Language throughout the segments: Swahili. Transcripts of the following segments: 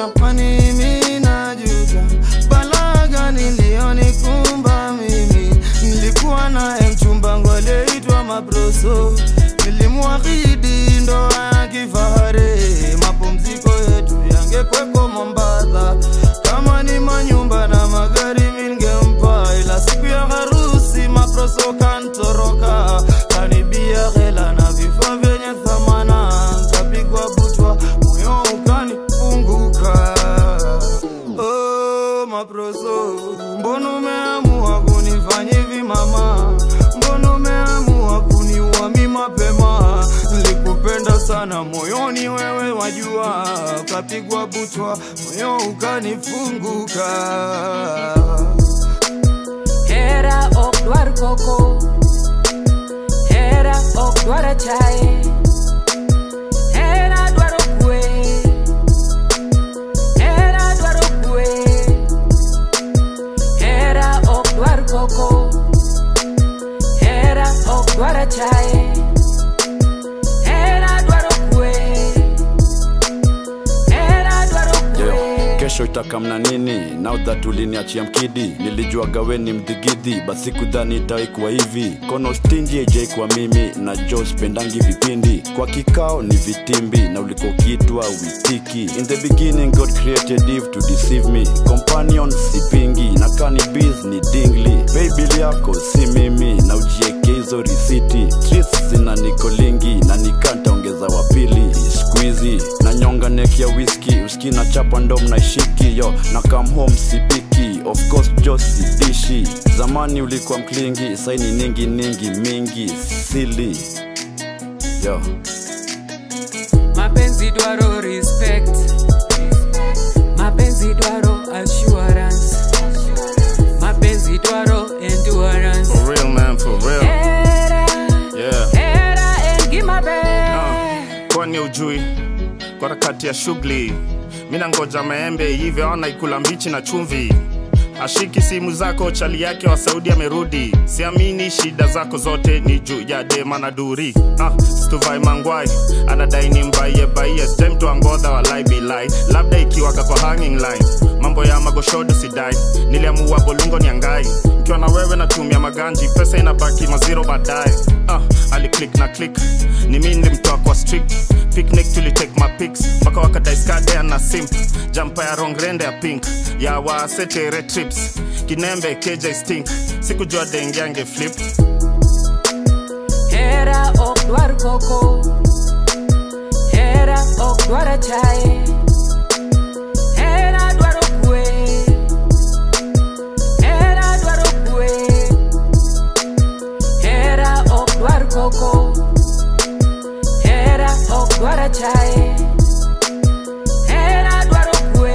Jamani, mimi najuta balaa gani iliyonikumba mimi. Nilikuwa naye mchumba wangu aliyeitwa Maproso, nilimwahidi ndoa ya kifahari, mapumziko yetu yangekweko Mombasa. Kama ni manyumba na magari mimi ningempa, ila siku ya harusi Maproso kantoroka, kanibia hela na vifaa vyenye thamana, kapigwa butwa, moyo ukanifunguka. Oh, Maproso, mbona umeamua kunifanya hivi mama? Mbona umeamua kuniua mi mapema? Nilikupenda sana moyoni, wewe wajua, kapigwa butwa, moyo ukanifunguka. Hera ok dwar koko Hera ok dwar achaye Hera dwaro kwe Hera dwaro kwe Hera ok dwar koko Hera ok dwar achaye Hera dwaro kwe Hera dwaro Yo, kwe kesho itakamna nini now that uliniachia mkidi nilijua gaweni mdhigidhi basi kudhani itaikuwa hivi kono stingi ejai kwa mimi na jo spendangi vipindi kwa kikao ni vitimbi na uliko kitwa witiki in the beginning god created eve to deceive me companion sipingi na kani biz ni dingli babil yako si mimi na ujieke hizo risiti streets zina nikolingi na nikantaongeza wapili squeezy na nyonga neck ya whisky uski na chapa ndo mnaishiki yo na come home sipiki of course jo sidishi zamani ulikuwa mklingi saini ningi ningi mingi sili yo mapenzi dwaro respect mapenzi dwaro assurance mapenzi dwaro endurance For real, man, for real. era Yeah. era engimabe kwani ujui kwa harakati ya shughuli mina ngoja maembe hivyo ona ikula mbichi na chumvi ashiki simu zako chali yake wa saudi amerudi siamini shida zako zote ni juu ya dema na duri ah, stuvai mangwai anadai ni mbaie baie stemtu angodha walai bilai labda ikiwaka kwa hanging line mambo ya magoshodo sidai niliamua bolungo ni angai ikiwa na wewe natumia maganji pesa inabaki maziro baadaye ah, aliclik na click ni mi nilimtoa kwa strict picnic tulitake mapics mpaka wakadaiskadea na simp jampa ya rongrende ya pink ya wasetere trips kinembe kj stink sikujua dengiange flip era ok dwar koko era ok dwar achaye era dwaro kwe era dwaro kwe era ok dwar koko era ok dwar achaye era dwaro kwe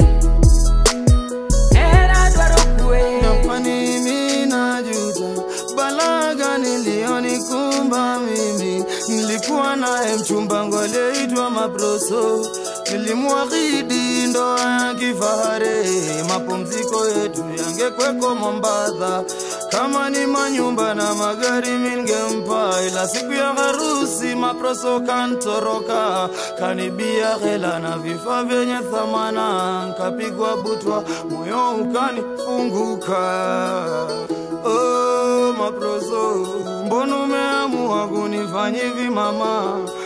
era dwaro kwe Jamani, mimi najuta balaa gani iliyonikumba mimi. Nilikuwa naye mchumba wangu aliyeitwa Maproso, nilimwahidi ndoa ya kifahari, mapumziko yetu yangekweko Mombasa. Kama ni manyumba na magari mimi ningempa, ila siku ya harusi Maproso kantoroka, kanibia hela na vifaa vyenye thamana, kapigwa butwa, moyo ukanifunguka. Oh, Maproso, mbona umeamua kunifanya hivi mama?